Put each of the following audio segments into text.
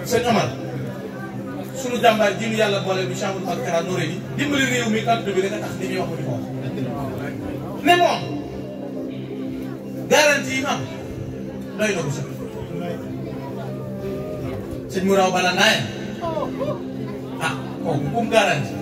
sëñ Omar sunu jàmbaar ji nu yàlla boole bi chambre ak Kara Noreyni dimbali réew mi kàddu bi rek a tax li muy wax ko di ko wax ne moom garantie yi mu am doy na ko sax sëñ Mouraw bala naaye ah kooku kum garantie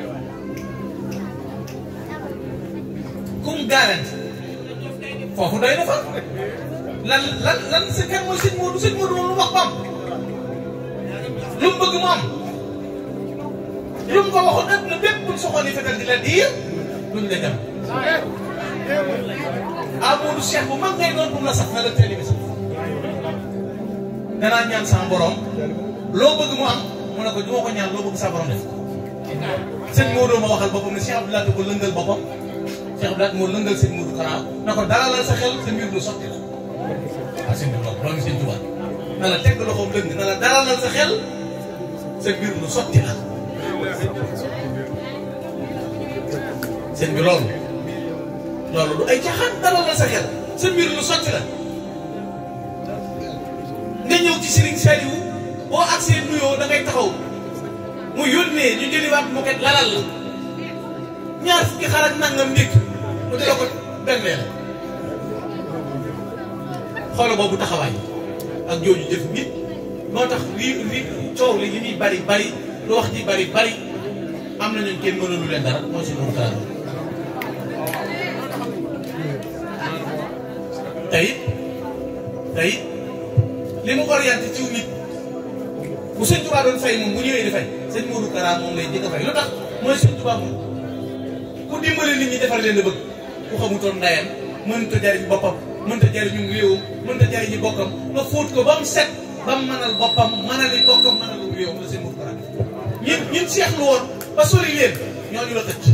kum garantie foofu doy na fa lan lan lan sa kan mooy sëñ Modou sëñ Modou moom lu wax ba am lu mu bëgg mu am lu mu ko waxoon ëpp na bépp buñ soxoon yi fetal di la diir duñ la dem ah Modou Cheikh bu mag ngay doon bu mu la sax na la teel bi sax danaa ñaan sama borom loo bëgg mu am mu ne ko du ma ko ñaan loo bëgg sa borom def sëñ Modou ma waxal boppam ne Cheikh Abdoulaye ko lëngal boppam Cheikh Abdoulaye moo lëngal sëñ Modou Kara na ko dalalal sa xel sa mbir du sotti la waaw sëñ bi loolu loolu sëñ Tuubaa na la teg loxoom lëng na la dalalal sa xel sa mbir du sotti la sëñ bi loolu loolu du ay caaxaan dalalal sa xel sa mbir du sotti la nga ñëw ci Serigne Saliou boo agsee nuyoo da ngay taxaw mu yónnee ñu jëliwaat mu kat lalal la ñaar fukki xar ak nangam ndékk mu dee ko benn la xoolal boobu taxawaay ak jooju jëf nit moo tax lii li coow li li muy bari bari lu wax ji bari bari am na ñun kenn mënalu leen dara mooy suñu Kara tey tey li mu orienté ci nit bu sëñ Tuubaa doon fay moom bu ñëwee di fay sëñ Modou Kara moom lay jëkk a fay lu tax mooy sëñ Tuubaa moom ku dimbali nit ñi defar leen a bëgg ku xamutoon ndayam mënta jariñ boppam mënta jariñu réewam mënta jariñu bokkam nga fóot ko ba mu set ba mu mënal boppam mënali bokkam mënalu réewam la sëñ Modou Kara ñun ñun seexlu woon ba sori leen ñooñu la xëcc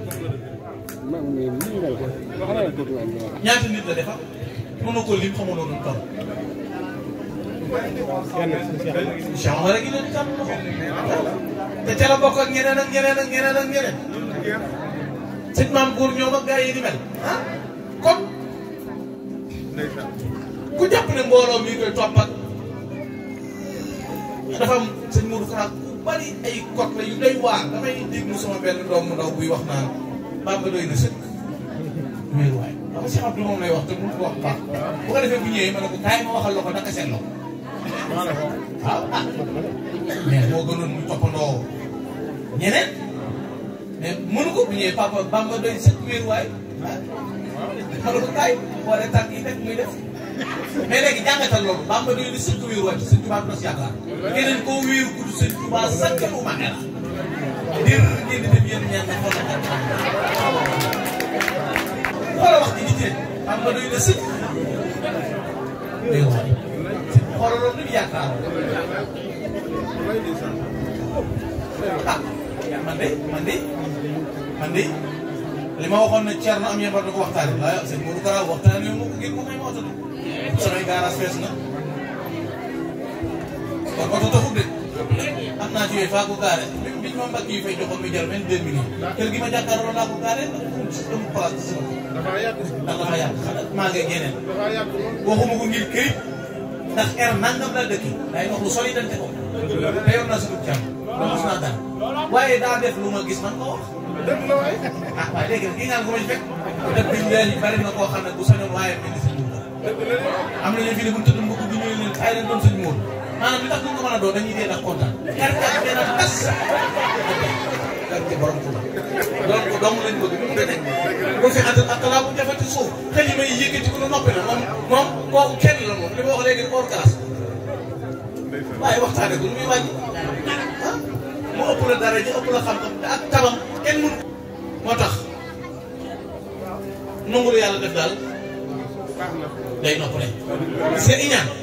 ñaata nit la defar mënoo ko lim xamoo noonu toll Cheikh Omar a ngi leen di tàmm loxo te ca la bokk ak ñeneen ak ñeneen ak ñeneen ak ñeneen sëñ maam góor ñoom ak gaa yi di mel ah kon ku jàpp ne mbooloo mi koy topp ak dafa am sëñ Modou Kara ku bari ay kot la yu doy waar damay déglu sama benn doom mu ndaw buy wax naan Bamba doy na sëkk wéeru waay xam nga Cheikh Abdou moom lay wax te mu ko wax baax bu ko defee bu ñëwee ma ne ko kaay ma waxal la ko naka seen loxo waaw ah mais moo gënoon muy toppandoo ñeneen mais mënu ko bu ñëwee papa Bamba doy sëkk wéeruwaay ah ma ne ko kaay boole tànk yi def muy def mais léegi jàngatal loolu Bamba doy na sëkk wéeruwaay te sëñ Tuubaa du tas yaakaar keneen koo wéeru ku sëñ Tuubaa sàkkalu ma ne la dir ngeen di dem yéen ñaan na xoolal ak xoolal wax ji nit yi Bamba doy na sëkk wéeruwaay xoolal loolu lu ñu yaakaar ah man de man de man de li ma waxoon ne Thierno am yéen war na ko waxtaanee waaye sëñ Modou Kara waxtaanee wu ma ko ngir mu may ma oto de samay garage fees na kon oto taxul de am naa ci yooyu faa ko gaare même biñ ma mbagg yi fay joxoon mi jar vingt deux millions kër gi ma jàkkaarloo laa ko gaare ndax amul place ci sama ndax dafa yàgg xanaa maa ngi yeneen waxuma ko ngir këyit ndax er nangam laa dëkk day wax lu sori dante ko te yor naa suñu jàmm ba mos naa daan waaye daa def lu ma gis man ko wax ah waaye léegi nag kii ngaan ko ma ci fekk def biñ leen bari na koo xam ne bu sañoon waaye mel ni sëñ Mourou am na ñu fi ne bu ñu tëdd mbokk bi ñëwee leen ay leen doon sëñ Mourou maanaam li tax duñ ko mën a doon dañuy dee ndax kontaan karkat dee na tas karkat borom ko donc dong lañ bëgg mu ngi nekk bu fi ànd ak laa bu jafati suuf xel yi may yëkkati ko lu noppi na moom moom kooku kenn la moom li ma wax léegi dafa war classe waaye waxtaane ko lu muy wàññi ah mu ëpp la dara ji ëpp la xam-xam te ak tabam kenn mënu moo tax nangu lu yàlla def daal day noppale c'est iñaan